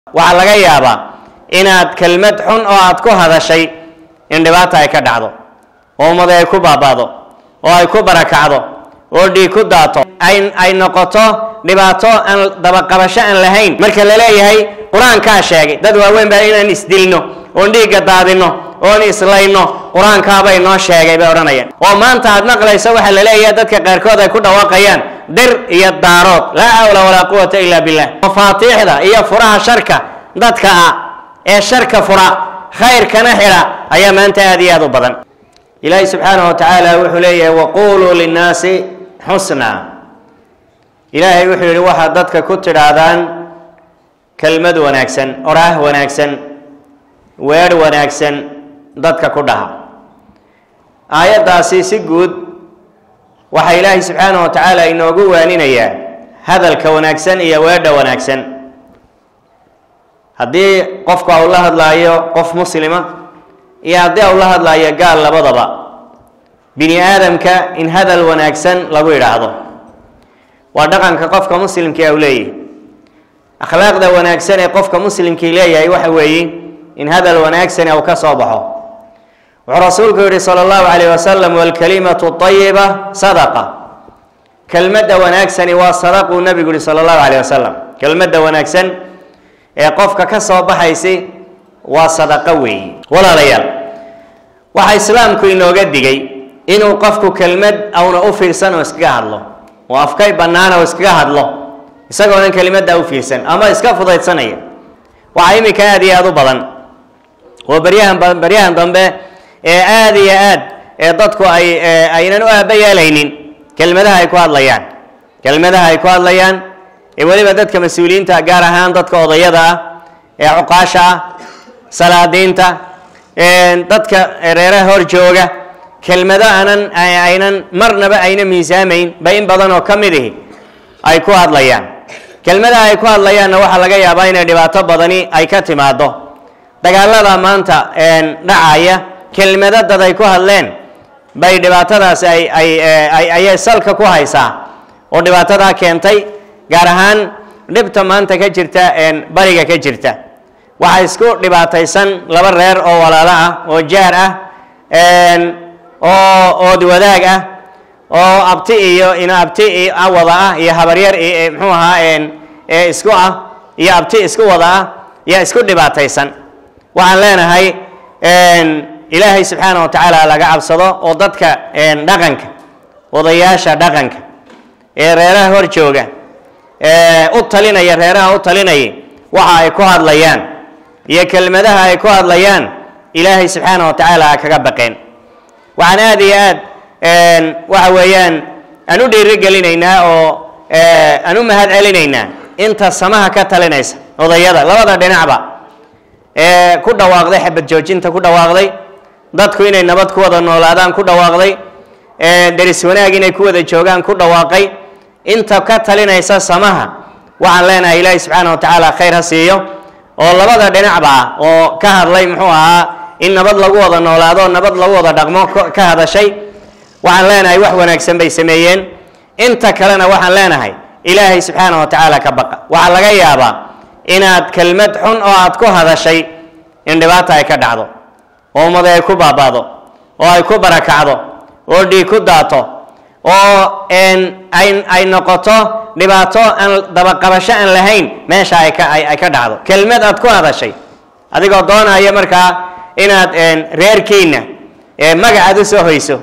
waxaa laga yaabaa inaad kelmad xun oo aad ku hadashay in dhibaata ay ka dhacdo oo ummada ay ku baaba'do oo ay ku barakacdo oo dhiig ku daato ay ay noqoto dhibaato aan dabaqabasho aan lahayn marka la leeyahay qur-aankaa sheegay dad waaweyn baa inaan isdilno oon dhiigga daadino oon islayno qur-aankaabay noo sheegay bay odhanayaan oo maanta aad maqlayso waxaa la leeyahay dadka qaarkood ay ku dhawaaqayaan dir iyo daarood laa xawla walaa quwata ila billah mafaatiixda iyo furaha sharka dadka ah ee sharka fura khayrkana xidha ayaa maanta aad iyo aad u badan ilaahi subxaanahu wa tacaala wuxuu leeyahay waquluu linnaasi xusna ilaahay wuxuu yidhi waxaad dadka ku tidhaahdaan kelmad wanaagsan oraah wanaagsan weedh wanaagsan dadka ku dhaha aayaddaasi si guud waxaa ilaahay subxaanahu wa tacaala inoogu waaninayaa hadalka wanaagsan iyo weedha wanaagsan haddii qofku au la hadlaayo qof muslima iyo haddii au la hadlaayo gaal labadaba bini aadamka in hadal wanaagsan lagu yidhaahdo waa dhaqanka qofka muslimkii au leeyahy akhlaaqda wanaagsan ee qofka muslimkii leeyahay waxa weeye in hadal wanaagsan uu ka soo baxo wuxuu rasuulku yihi sala allahu calayh wasalam walkalimatu ayiba sadaqa kelmadda wanaagsani waa sadaquu nabigu yihi sala allahu calayh wasalam kelmadda wanaagsan ee qofka ka soo baxaysi waa sadaqo weeyi walaalayaal waxaa islaamku inooga digay inuu qofku kelmad auna u fiirsan oo iskaga hadlo oo afkay bannaan oo iskaga hadlo isagoonan kelimadda u fiirsan ama iska fudaydsanaya waxaa iminka aada iyo aada u badan oo baryahan baryahan dambe ee aada iyo aad ee dadku ay aynan u aaba yeelaynin kelmadaha ay ku hadlayaan kelmadaha ay ku hadlayaan ee weliba dadka mas-uuliyiinta gaar ahaan dadka odayada ah ee cuqaasha ah salaadiinta dadka reeraha hor jooga kelmado aanan aynan marnaba ayna miisaamayn ba in badan oo ka mid ihi ay ku hadlayaan kelmadaha ay ku hadlayaanna waxaa laga yaabaa inay dhibaato badani ay ka timaado dagaalada maanta dhacaya kelmado dad ay ku hadleen bay dhibaatadaasi ay ay ay ayay salka ku haysaa oo dhibaatadaa keentay gaar ahaan dhibta maanta ka jirta bariga ka jirta waxaa isku dhibaataysan laba reer oo walaalo ah oo jaar ah oo ood wadaag ah oo abti iyo ina abti wada ah iyo habaryar mxuu ahaa ee isku ah iyo abti isku wada ah yaa isku dhibaataysan waxaan leenahay ilaahay subxaana wa tacaala laga cabsado oo dadka dhaqanka odayaasha dhaqanka ee reeraha hor jooga u talinaya reeraha u talinaya waxa ay ku hadlayaan iyo kelmadaha ay ku hadlayaan ilaahay subxaana wa tacaala ha kaga baqeen waxaan aada iyo aad waxa weeyaan aan u dhiirigelinaynaa oo aan u mahad celinaynaa inta samaha ka talinaysa odayada labada dhinacba ee ku dhawaaqday xabad joojinta ku dhawaaqday dadku inay nabad ku wada noolaadaan ku dhawaaqday deris wanaag inay ku wada joogaan ku dhawaaqay inta ka talinaysa samaha waxaan leenahay ilaahi subxaana wa tacaala khayr ha siiyo oo labada dhinacba ah oo ka hadlay muxuu ahaa in nabad lagu wada noolaado nabad lagu wada dhaqmo ka hadashay waxaan leenahay wax wanaagsan bay sameeyeen inta kalena waxaan leenahay ilaahay subxaana wa tacaala ka baqa waxaa laga yaabaa inaad kelmad xun oo aad ku hadashay in dhibaata ay ka dhacdo oo ummada ay ku baaba'do oo ay ku barakacdo oo dhiig ku daato oo ay ay noqoto dhibaato aan dabaqabasho aan lahayn meesha ay ka ay ka dhacdo kelmad aad ku hadashay adigoo doonaya markaa inaad reerkiina magacaad u soo hoyso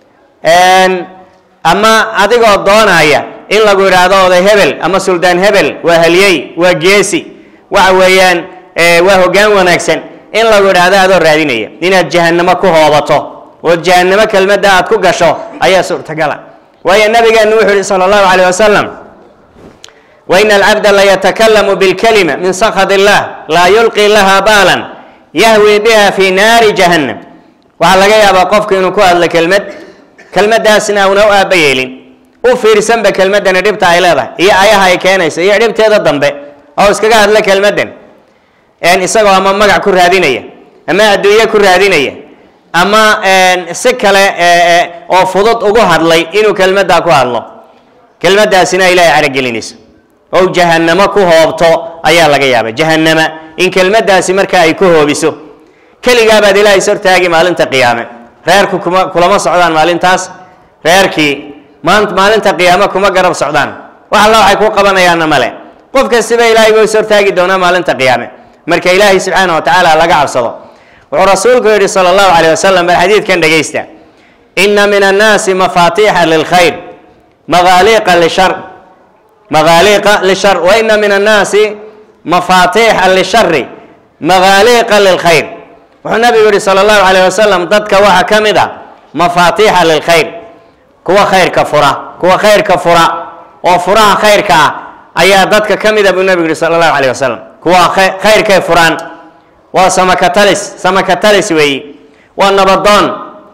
ama adigoo doonaya in lagu yidhaahdo oday hebel ama suldaan hebel waa halyey waa geesi waxa weeyaan waa hoggaan wanaagsan in lagu yidhaahdo adoo raadinaya inaad jahannamo ku hoobato oo jahannamo kelmadda aad ku gasho ayaa suurtagala waayo nabigeenu wuxuu yihi sala allahu calayh wasalam waina alcabda layatakalamu bilkalima min sakhat illah laa yulqi laha baalan yahwi biha fi naari jahannam waxaa laga yaabaa qofku inuu ku hadlo kelmad kelmadaasna una u aaba yeelin u fiirsanba kelmadani dhibta ay leedahay iyo ayaha ay keenayso iyo dhibteeda dambe oo iskaga hadla kelmadan isagoo ama magac ku raadinaya ama adduunye ku raadinaya ama si kale oo fudud ugu hadlay inuu kelmaddaa ku hadlo kelmadaasina ilaahay caragelinayso oo jahannamo ku hoobto ayaa laga yaaba jahannama in kelmaddaasi marka ay ku hoobiso keligaabaad ilaahay is hortaagi maalinta qiyaame reerku kuma kulama socdaan maalintaas reerkii maan maalinta qiyaame kuma garab socdaan wax alla waxay ku qabanayaanna male qof kastiba ilaahay buu is hortaagi doonaa maalinta qiyaame marka ilaahay subxaana wa tacaala laga cabsado wuxuu rasuulku yidhi sala allahu calayh wasalam bal xadiidkan dhegaysta ina min annaasi mafaatiixa lilkhayr magaaliiqa lishar magaaliiqa lishar wa ina min annaasi mafaatiixa lishari magaaliiqa lilkhayr wuxuu nabigu yihi sala allahu calayh wasalam dadka waxaa ka mid a mafaatiixa lilkhayr kuwa khayrka fura kuwa khayrka fura oo furaha khayrka ah ayaa dadka ka mid a buu nabigu yihi sala allahu calayh wasalam kuwa khayrkay furaan waa samakatalis samakatalis weeyi waa nabadoon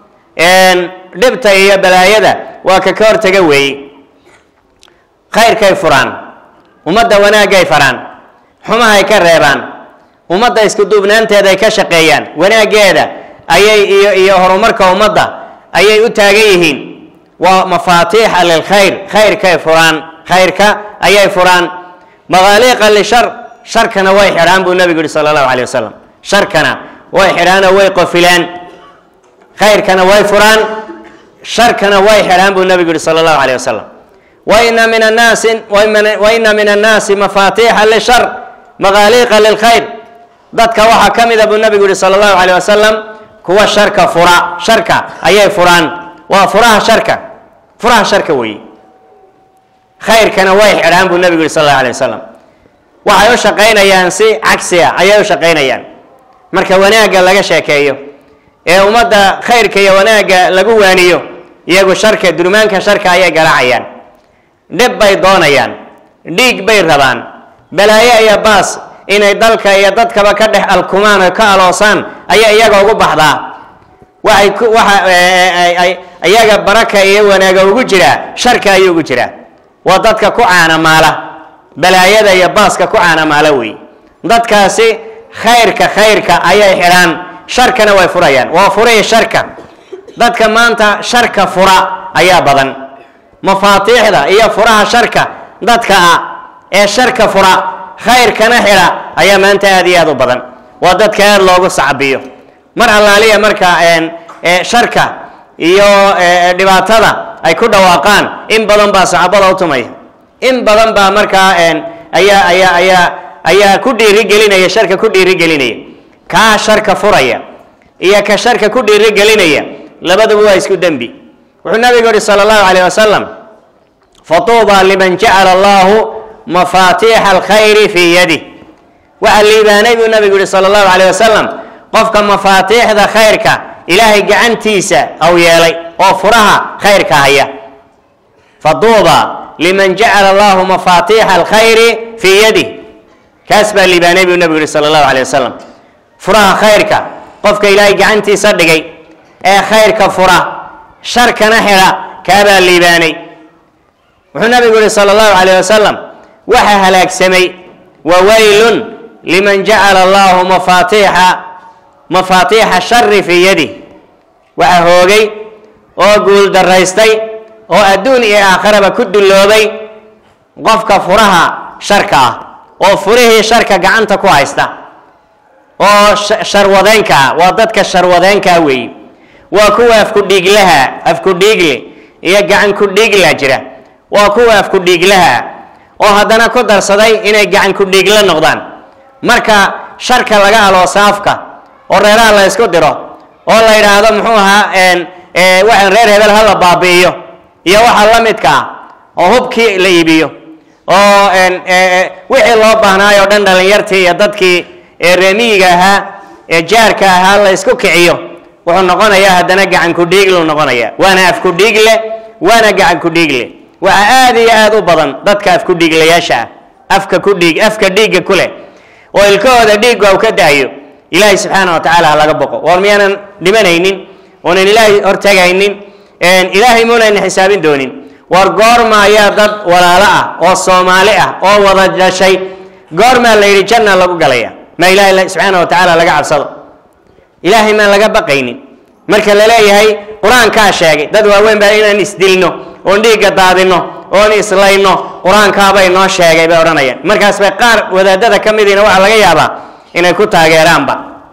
dhibta iyo balaayada waa ka ka hortaga weeyi khayrkay furaan ummadda wanaagay faraan xumahay ka reebaan ummadda isku duubnaanteeda ay ka shaqeeyaan wanaaggeeda ayay iyo iyo horumarka ummadda ayay u taagan yihiin waa mafaatiixa lilkhayr khayrkay furaan khayrka ayay furaan magaaliiqa lishar sharkana way xidhaan buu nabigu yihi sala allahu calay wasalam sharkana way xidhaanoo way qofilaan khayrkana way furaan sharkana way xidhaan buu nabigu yihi sala allahu calay wasalam waina min annaasi waina min annaasi mafaatiixa lishar magaaliiqa lilkhayr dadka waxaa ka mida buu nabigu yihi sala allahu calayh wasalam kuwa sharka fura sharka ayay furaan waa furaha sharka furaha sharka weeye khayrkana way xidhaan buu nabigu yihi sal allahu alay wasalam waxay u shaqaynayaan si cagsi ah ayay u shaqaynayaan marka wanaagga laga sheekeeyo ee ummadda khayrka iyo wanaagga lagu waaniyo iyagu sharka durmaanka sharka ayay garaacayaan dhib bay doonayaan dhiig bay rabaan balaayo iyo baas inay dalka iyo dadkaba ka dhex alkumaan oo ka aloosaan ayaa iyaga ugu baxdaa waxay ku waxa iyaga baraka iyo wanaaga ugu jiraa sharka ayuu ugu jiraa waa dadka ku caanamaala balaayada iyo baaska ku caanamaala wey dadkaasi khayrka khayrka ayay xidhaan sharkana way furayaan waa furaya sharka dadka maanta sharka fura ayaa badan mafaatiixda iyo furaha sharka dadka ah ee sharka fura khayrkana xidha ayaa maanta aada iyo aada u badan waa dadka aada loogu sacbiyo mar allaaliya marka sharka iyo dhibaatada ay ku dhawaaqaan in badan baa saxaabada u tumaya in badan baa markaa ayaa ayaa ayaa ayaa ku dhiirigelinaya sharka ku dhiirigelinaya kaa sharka furaya iyo ka sharka ku dhiirigelinaya labaduba waa isku dembi wuxuu nabigu yihi sala allahu calayh wasalam fatuuba liman jacala allahu mafaatiixa alkhayri fii yadih waxaa liibaanay buu nabigu yihi sala allahu calayh wasalam qofka mafaatiixda khayrka ilaahay gacantiisa au yeelay oo furaha khayrka haya faduuba liman jacala allahu mafaatiixa alkhayri fii yadih kaas baa liibaanay buu nabigu yihi sala allahu calayh wasalam furaha khayrka qofka ilaahay gacantiisa dhigay ee khayrka fura sharkana xidha kaabaa liibaanay wuxuu nabigu yihi sala allahu calayh wasalam waxaa halaagsamay wawaylun liman jacala allahu mafaatiixa mafaatiixa shari fii yadih waxaa hoogay oo guul daraystay oo adduun iyo aakharaba ku dulloobay qofka furaha sharka ah oo furihii sharka gacanta ku haysta oo sharwadeenka ah waa dadka sharwadeenkaa weeye waa kuwa afkudhiiglaha afkudhiigle iyo gacan ku-dhiigla jira waa kuwa afkudhiiglaha oo haddana ku darsaday inay gacan ku-dhiigla noqdaan marka sharka laga aloosaafka oo reeraha la ysku diro oo la yidhaahdo muxuu ahaa waxaan reer hebel hala baabi'iyo iyo waxa la midka ah oo hubkii la iibiyo oo wixii loo baahnaay oo dhan dhalinyartii iyo dadkii reemiyiga ahaa ee jaarka ahaa la ysku kiciyo wuxuu noqonayaa haddana gacan ku-dhiigluu noqonaya waana af ku-dhiigle waana gacan ku-dhiigle waxaa aada iyo aada u badan dadka af ku-dhiiglayaasha ah afka kudhiig afka dhiigga ku leh oo ilkahooda dhiigga u ka daayo ilaahay subxaana wa tacaala ha laga boqo war miyaanan dhimanaynin oonan ilaahay hortagaynin ilaahay muunayna xisaabin doonin war goorma ayaa dad walaalo ah oo soomaali ah oo wada dhashay goormaa la yidhi janna lagu galaya ma ilaahay subxaana wa tacaala laga cabsado ilaahay maan laga baqaynin marka la leeyahay qur-aankaa sheegay dad waaweyn baa inaan isdilno oon dhiigga daadino oon islayno qur-aankaaba inoo sheegay bay odhanayaan markaas bay qaar wadaadada ka midiina waxaa laga yaabaa inay ku taageeraanba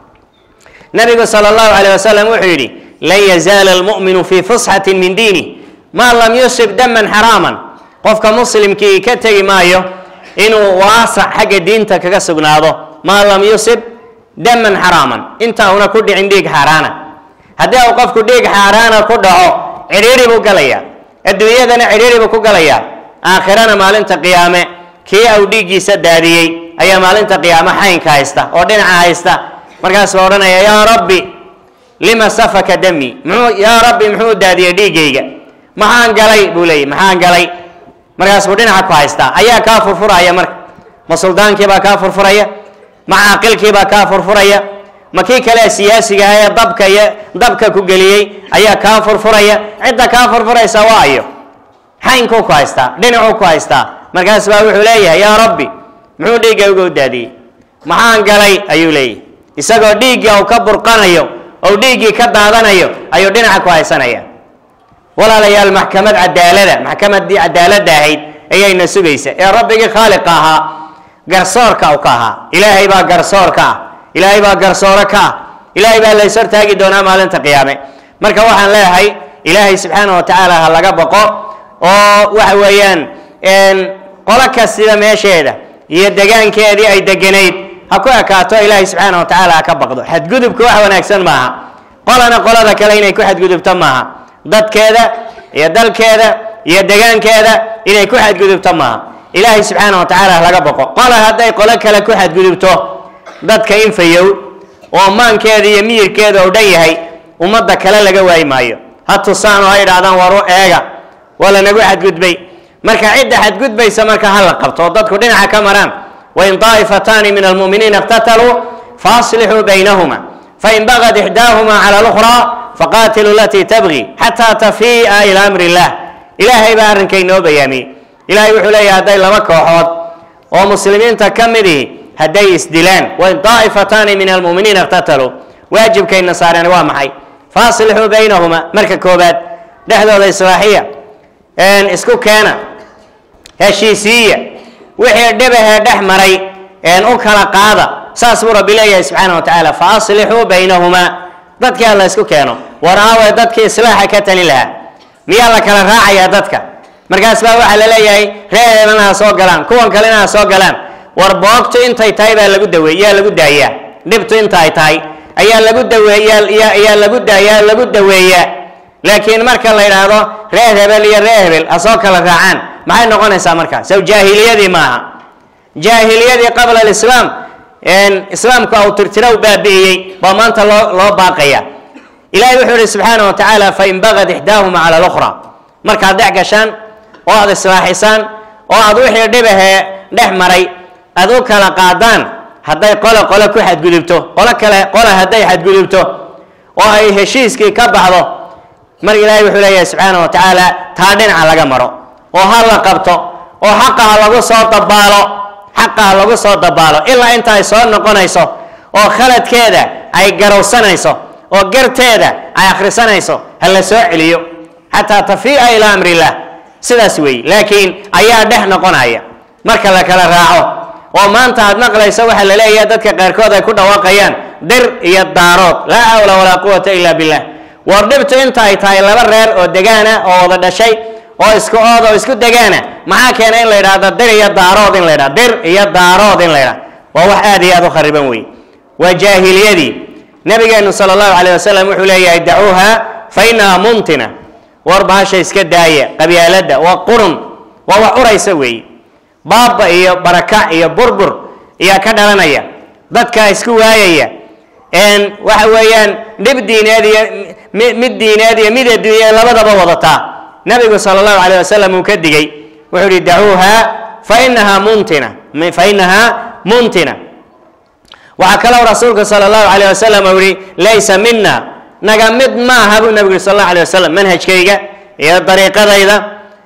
nabigu sala allahu calayh wasalam wuxuu yidhi lan yazaala almu'minu fii fusxatin min diini maa lam yusib daman xaraaman qofka muslimkii ka tegi maayo inuu waasac xagga diinta kaga sugnaado maa lam yusib daman xaraaman inta una ku dhicin dhiig xaaraana haddii uu qofku dhiig xaaraana ku dhaco cidhiidhi buu galayaa adduunyadana cidhiidhi buu ku galayaa aakhirana maalinta qiyaame kii au dhiiggiisa daadiyey ayaa maalinta qiyaame xaynka haysta oo dhinaca haysta markaasuu odhanaya yaa rabbi lima safaka dami muxuu yaa rabbi muxuu daadiyey dhiiggayga maxaan galay buu leeyay maxaan galay markaas buu dhinaca ku haystaa ayaa kaa furfuraya marka ma suldaankiibaa kaa furfuraya ma caaqilkiibaa kaa furfuraya ma kii kale siyaasiga ah ee dabka iyo dabka ku geliyey ayaa kaa furfuraya cidda kaa furfuraysa waa ayo xaynkuu ku haystaa dhinacuu ku haystaa markaas baa wuxuu leeyahay yaa rabbi muxuu dhiigga uga daadiyey maxaan galay ayuu leeyahy isagoo dhiiggii uu ka burqanayo ou dhiiggii ka daadanayo ayuu dhinaca ku haysanaya walaalayaal maxkamad cadaalada maxkamaddii cadaaladda ahayd ayayna sugaysa ee rabbigii khaaliqa ahaa garsoorka u ka ahaa ilaahay baa garsoor ka ah ilaahay baa garsooro ka ah ilaahay baa lays hortaagi doonaa maalinta qiyaame marka waxaan leeyahay ilaahay subxaana wa tacaala ha laga boqo oo waxa weeyaan qolo kastida meesheeda iyo degaankeedii ay deganayd ha ku ekaato ilaahay subxaana wa tacaala ha ka baqdo xadgudubka wax wanaagsan maaha qolana qolada kale inay ku xadgudubto maaha dadkeeda iyo dalkeeda iyo degaankeeda inay ku xadgudubto maaha ilaahay subxaana wa tacaala ha laga boqo qola hadday qolo kale ku xadgudubto dadka infayow oo maankeeda iyo miyirkeeda oo dhan yahay ummadda kale laga waayi maayo ha tusaan oo ha idhaahdaan waru eega waa lanagu xadgudbay marka cidda xadgudbaysa marka ha la qabto oo dadku dhinaca ka maraan wain daa'ifataani min almu'miniina iqtataluu faaslixuu baynahuma fain bagad ixdaahuma cala lukhraa faqaatiluu alatii tabgi xataa tafii'a ila amri illah ilaahay baa arrinka inoo bayaamiyey ilahay wuxuu leeyahay hadday laba kooxood oo muslimiinta ka midihi hadday isdilaan wain daa'ifataani min almu'miniina iqtataluu waajibkayna saareen waa maxay faaslixuu baynahuma marka koobaad dhexdooda islaaxiya isku keena heshiisiiya wixii dhibahee dhex maray u kala qaada saas buu rabbi leeyahay subxaana wa tacaala fa aslixuu baynahumaa dadkii ha la ysku keeno war aawe dadkii islaaxa ka talin lahaa miyaa la kala raacayaa dadka markaas baa waxaa la leeyahay reereelana ha soo galaan kuwan kalena ha soo galaan war boogtu intay tahay baa lagu daweey yaa lagu daayaa dhibtu inta ay tahay ayaa lagu daweeyaa ayaa lagu daayaa lagu daweeyaa laakiin marka la yidhaahdo reer hebel iyo reer hebel ha soo kala raacaan maxay noqonaysaa markaa sow jaahiliyadii maaha jaahiliyadii qabla alislaam islaamku au tirtiraw baabi'iyey baa maanta loo loo baaqaya ilahay wuxuu ihi subxaana wa tacaala fain bagad ixdaahuma cala lukhra markaad dhex gashaan oo aad islaaxisaan oo aad wixii dhibahee dhex maray aad u kala qaadaan hadday qole qole ku xadgudubto qolo kale qole hadday xadgudubto oo ay heshiiskii ka baxdo mar ilaahay wuxuu leeyahay subxaana wa tacaala taa dhinaca laga maro oo ha la qabto oo xaqa ha lagu soo dabaalo xaqa ha lagu soo dabaalo ilaa inta ay soo noqonayso oo khaladkeeda ay garowsanayso oo garteeda ay akhrisanayso ha la soo celiyo xataa tafii'a ilaa amri illah sidaas weeye laakiin ayaa dhex noqonaya marka la kala raaco oo maanta aad maqlayso waxaa la leeyahay dadka qaarkood ay ku dhawaaqayaan dir iyo daarood laa xawla walaa quwata ila billah war dhibtu inta ay tahay laba reer oo degaana oo wada dhashay oo isku ood oo isku degaana maxaa keena in la yidhahdo dir iyo daarood in la yidhahdo dir iyo daarood in la yidhahdo waa wax aad iyo aad u khariban wey waa jaahiliyadii nabigeenu sala allahu calayh wasalam wuxuu leeyahay dacuuha fa inaha mumtina war bahasha iska daaya qabyaaladda waa qurun waa wax uraysa weeye baaba iyo barakac iyo burbur ayaa ka dhalanaya dadkaa isku waayaya waxa weeyaan dhib diineed iyo mid diineed iyo mid adduunye labadaba wadataa nabigu sala allahu calayh wasalam uu ka digay wuxuu ihi dacuuha fa inaha muntina fa inahaa muntina waxaa kaloo rasuulku sala allahu calayh wasalam uu yihi laysa mina naga mid maaha buu nabigu yihi sal allahu alayh wasalam manhajkayga iyo dariiqadayda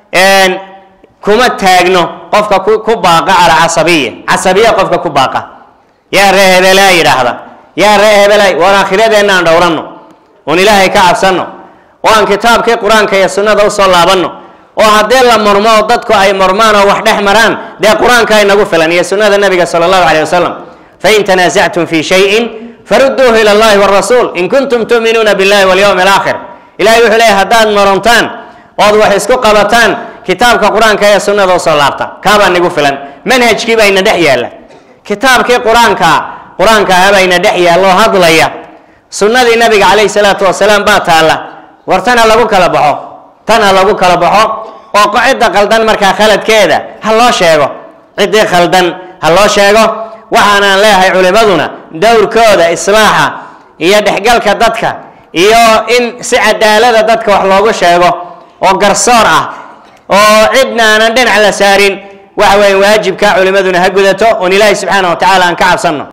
kuma taagno qofka ku baaqa calaa casabiya casabiya qofka ku baaqa yaa ree hebelaa yidhaahda yaa ree hebelay waan aakhiradeenna aan dhowranno oon ilaahay ka cabsanno oo aan kitaabkii qur-aanka iyo sunnada usoo laabanno oo haddii la murmo oo dadku ay murmaan oo wax dhex maraan dee qur-aanka inagu filan iyo sunnada nabiga sala allahu caleyh wasalam fain tanaasactum fi shayin faruduuhu ila allahi warasuul in kuntum tu'minuuna billahi walyawmi alaakhir ilahay wuxuu leeyahy haddaad muruntaan ood wax isku qabataan kitaabka qur-aanka ee sunnada usoo laabta kaabaa nagu filan manhajkii baa ina dhex yaalla kitaabkii qur-aanka qur-aanka ahabayna dhex yaalloo hadlaya sunnadii nabiga calayhi salaatu wasalaam baa taalla war tan ha lagu kala baxo tan ha lagu kala baxo oo cidda khaldan markaa khaladkeeda ha loo sheego ciddii khaldan ha loo sheego waxaanaan leeyahay culimaduna dowrkooda islaaxa iyo dhexgalka dadka iyo in si cadaalada dadka wax loogu sheego oo garsoor ah oo cidna aanan dhinac la saarin waxa weeye waajibka culimaduna ha gudato oon ilaahay subxaana wa tacaala aan ka cabsanno